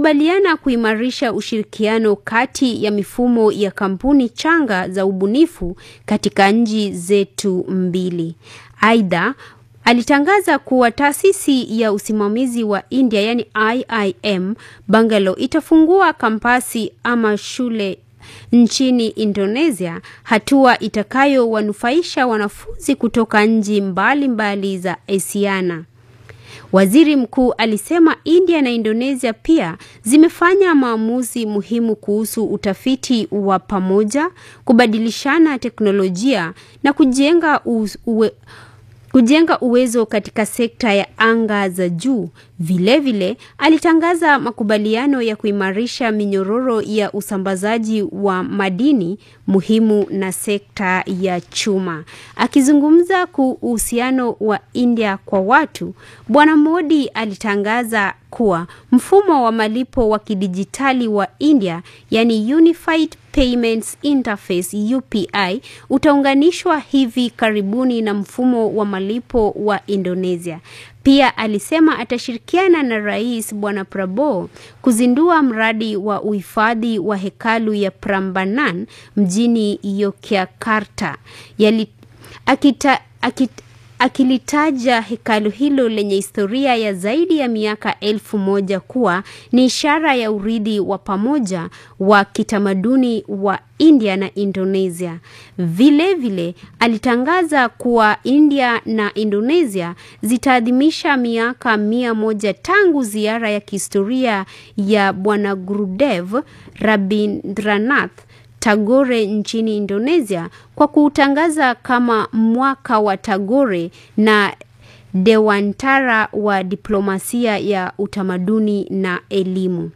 Wamekubaliana kuimarisha ushirikiano kati ya mifumo ya kampuni changa za ubunifu katika nchi zetu mbili. Aidha, alitangaza kuwa taasisi ya usimamizi wa India yani IIM Bangalore itafungua kampasi ama shule nchini Indonesia, hatua itakayowanufaisha wanafunzi kutoka nchi mbalimbali za Asiana. Waziri mkuu alisema India na Indonesia pia zimefanya maamuzi muhimu kuhusu utafiti wa pamoja, kubadilishana teknolojia na kujenga uwe, kujenga uwezo katika sekta ya anga za juu. Vilevile alitangaza makubaliano ya kuimarisha minyororo ya usambazaji wa madini muhimu na sekta ya chuma. Akizungumza kuhusu uhusiano wa India kwa watu, Bwana Modi alitangaza kuwa mfumo wa malipo wa kidijitali wa India, yani Unified Payments Interface UPI, utaunganishwa hivi karibuni na mfumo wa malipo wa Indonesia. Pia alisema atashirikiana na Rais Bwana Prabowo kuzindua mradi wa uhifadhi wa hekalu ya Prambanan mjini Yogyakarta. Yali, akita, akita, akilitaja hekalu hilo lenye historia ya zaidi ya miaka elfu moja kuwa ni ishara ya urithi wa pamoja wa kitamaduni wa India na Indonesia. Vilevile vile, alitangaza kuwa India na Indonesia zitaadhimisha miaka mia moja tangu ziara ya kihistoria ya Bwana Gurudev Rabindranath Tagore nchini Indonesia kwa kuutangaza kama mwaka wa Tagore na Dewantara wa diplomasia ya utamaduni na elimu.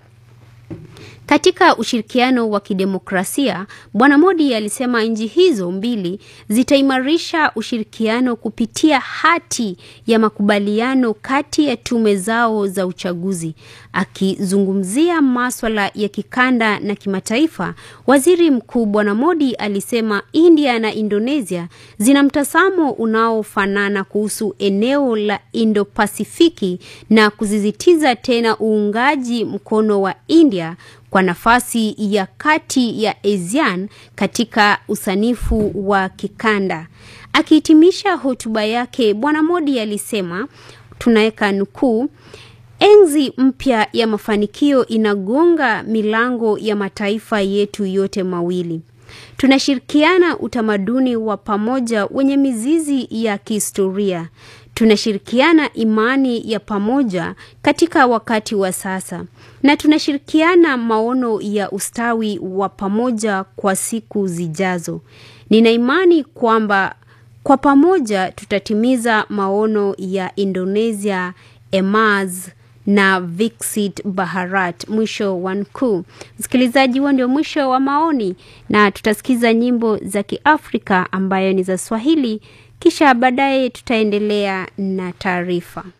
Katika ushirikiano wa kidemokrasia, Bwana Modi alisema nchi hizo mbili zitaimarisha ushirikiano kupitia hati ya makubaliano kati ya tume zao za uchaguzi. Akizungumzia maswala ya kikanda na kimataifa, Waziri Mkuu Bwana Modi alisema India na Indonesia zina mtazamo unaofanana kuhusu eneo la Indo-Pasifiki na kusisitiza tena uungaji mkono wa India kwa nafasi ya kati ya ASEAN katika usanifu wa kikanda. Akihitimisha hotuba yake, Bwana Modi alisema, tunaweka nukuu, enzi mpya ya mafanikio inagonga milango ya mataifa yetu yote mawili. Tunashirikiana utamaduni wa pamoja wenye mizizi ya kihistoria. Tunashirikiana imani ya pamoja katika wakati wa sasa na tunashirikiana maono ya ustawi wa pamoja kwa siku zijazo. Nina imani kwamba kwa pamoja tutatimiza maono ya Indonesia, Emerge na Viksit Bharat. Mwisho wa nukuu. Msikilizaji, huo ndio mwisho wa maoni, na tutasikiza nyimbo za Kiafrika ambayo ni za Swahili, kisha baadaye tutaendelea na taarifa.